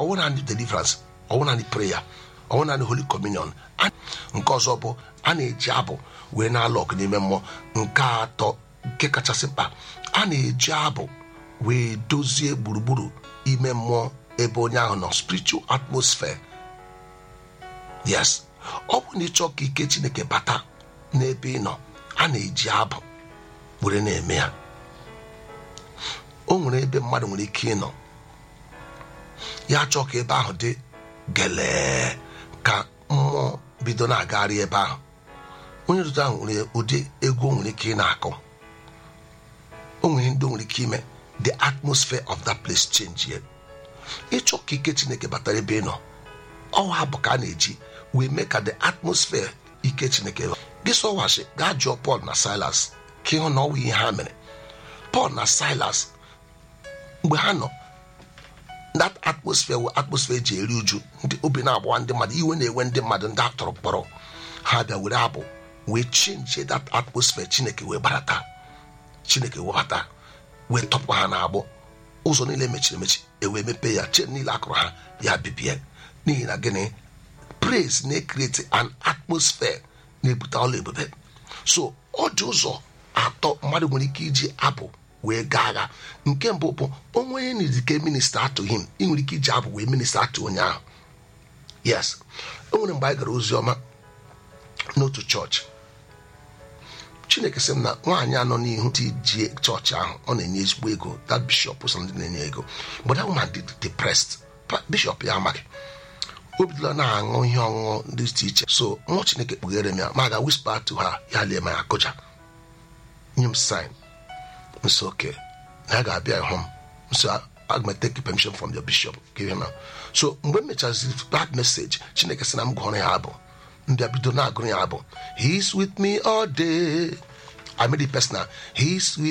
ọwụ naanị deliverance ọwụ naanị prayer ọwụ naanị holy communion A- nke ọzọ bụ a na-eji abụ wee na-alụ ọgụ n'ime mmụọ nke atọ nke kachasị mkpa a na-eji abụ wee dozie gburugburu ime mmụọ ebe onye ahụ nọ spiritual atmosphere yes ọ bụ na ịchọ ka ike chineke bata n'ebe ị nọ a na-eji abụ were na-eme ya o nwere ebe mmadụ nwere ike ịnọ ya chọọ ka ebe ahụ dị gelee ka mmụọ bido na-agagharị ebe ahụ onye otuto ahụ nwere ụdị egwu o nwere ike ị na-akụ o nwere ndị o nwere ike ime the atmosphere of that place change ye ịchọ ka ike chineke batara ebe ị nọ ọwa bụ ka a na-eji wee mee ka the atmosphere ike chineke gị sọwashi gaa jụọ Paul na Silas ka ịhụ na ọwụ ihe ha mere Paul na Silas mgbe ha nọ that atmosphere wụ atmosphere eji eri uju ndị obi na-agbawa ndị mmadụ iwe na-ewe ndị mmadụ ndị atọrọ mkpọrọ ha bịa were abụ wee chinje that atmosphere chineke wee barata chineke webata wee tọpụ ha na-agbụ ụzọ niile mechiri emechi ewee mepee ya chen niile akụrụ ha ya bibie n'ihi na gịnị praise na-ekreti an atmosphere na-ebute ọla ebube so ọ dị ụzọ atọ mmadụ nwere ike iji abụ wee gaa agha nke mbụ bụ onwe onye na-edike minista atụ him ị nwere ike iji abụ wee minista atụ onye ahụ yes o nwere mgbe anyị gara ozi ọma n'otu chọọchị chineke sị m na nwaanyị anọ n'ihu ti jie chọọchị ahụ ọ na-enye ezigbo ego that bishop so ndị na-enye ego but that woman did depressed Pa- bishop ya amaghị o bidola na-aṅụ ihe ọṅụṅụ dị iche iche so mmụọ chineke kpughere m ya ma ga whisper to ha ya lie ma ya kụja nye m sign nso oke na ya ga-abịa ịhụ m nso aga m take permission from your bishop give him a- so mgbe m mechaziri that message chineke sị na m gụọrọ ya abụ mbịa bido na-agụrụ ya abụ he is with me all day i made it personal he is with